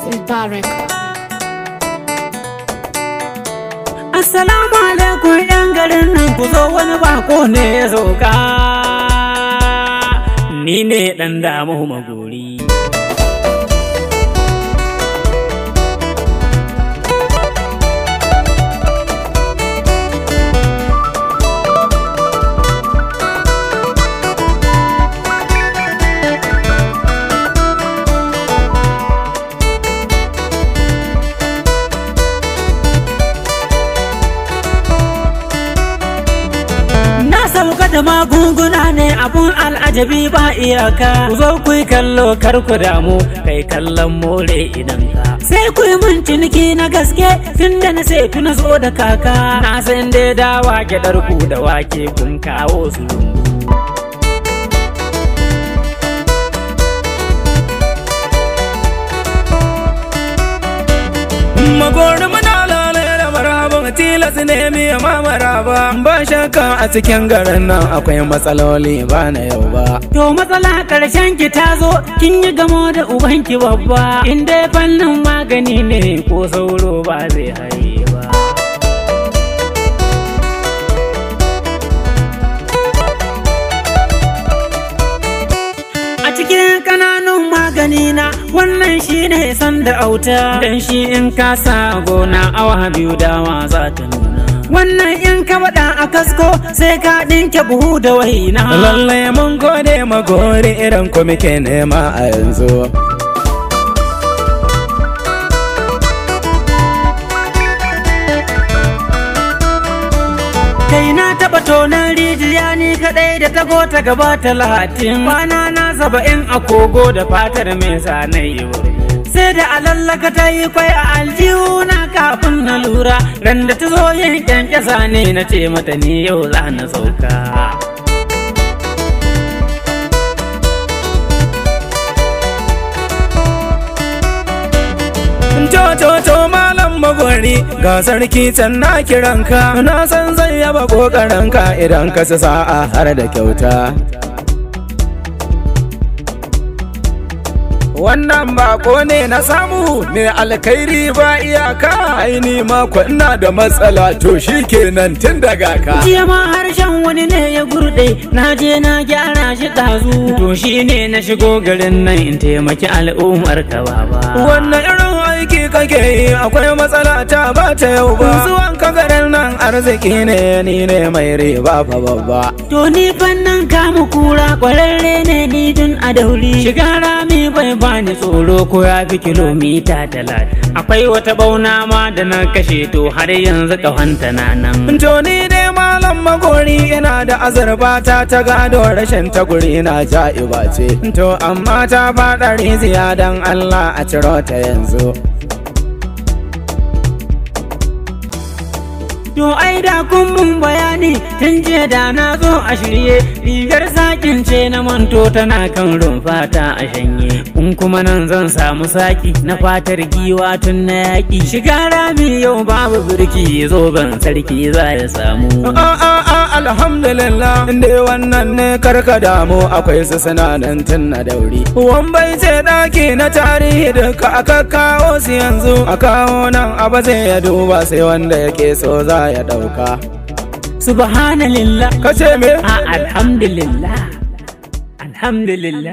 Mubarak. Assalamu alaikum yan garin nan ku zo wani bako ne ya sauka. Ni ne ɗan damu magori. Na sauka da magunguna ne abun al'ajabi ba iyaka. Ku zo ku yi kallo kar ku damu kai kallon more idan ka. Sai ku yi mun ciniki na gaske tun da na sai tuna zo da kaka. Na san dai dawa gyaɗar ku da wake kun kawo su lungu. Magori muna lalai da maraba tilas ne miya ma maraba ba shakka a cikin garin nan akwai matsaloli ba na yau ba. To matsala karshen ki ta zo kin yi gamo da ubanki babba. In dai fannin magani ne ko sauro ba zai haye ba. A cikin kananun magani na wannan shi ne san da auta Dan shi in ka sa gona awa biyu dawa za ta nuna Wannan in ka waɗa a kasko sai ka ɗinke buhu da waina Lallai mun gode magori irin ku muke nema a yanzu. Kai na taɓa tonan rijiya ni kaɗai da tago ta gaba talatin Kwana na saba'in a kogo da fatar mai sanai Sai da alallaka ta yi kwai a aljihu na kafin na lura Ran da ta zo yin kyankyasa ne na ce mata ni yau za na sauka Coco malam magori ga sarki can na kiranka na san zai yaba kokarinka idan ka ci sa'a har da kyauta. Wannan bako ne na samu mai alkhairi ba iyaka aini mako ina da matsala to shi kenan tun daga ka. Jiya ma harshen wani ne ya gurɗe na je na gyara shi ɗazu To shi ne na shigo garin nan in taimaki al'ummar ka baba Wannan irin aiki kake yi akwai matsala ta ba ta yau ba. Zuwan ka garin nan arziki ne ni ne mai riba fa babba. To ni fannin kamu kura kwararre ne ni dun a dauri Shiga rami bai bani tsoro ko ya fi kilomita talatin Akwai wata bauna ma da na kashe to har yanzu ƙahonta na nan To ni dai malam magori yana da azurfa ta ta gado rashin ta guri na ja'iba ce. To amma ta faɗa riziya don Allah a ciro ta yanzu. To ai da kun mun bayani tun jiya da na zo a shirye rigar sakin ce na manto tana kan rumfata a shanye in kuma nan zan samu saki na fatar giwa tun na yaƙi shiga rami yau babu birki zo ban sarki za ya samu A a a alhamdulillah inda wannan ne karka damu akwai su sinanan tun na dauri. Wambai ce ɗaki na tarihi duka aka kawo su yanzu a kawo nan abu zai ya duba sai wanda yake so za ya ɗauka. subhanallah Kace me? a alhamdulillah alhamdulillah